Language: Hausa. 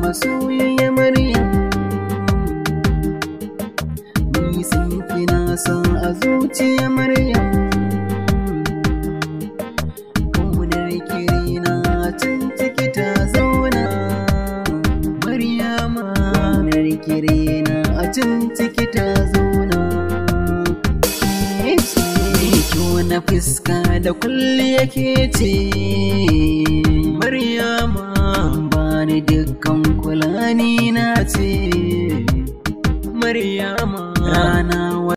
soyayya Maryam Ni san kina son a zuciya Maryam Kaunar kirina tun ciki ta zauna Maryama Kaunar kirina a tun ciki ta zauna Kyau na fuska da kulli yake ce Maryama bani dukkan kulani na ce Maryama rana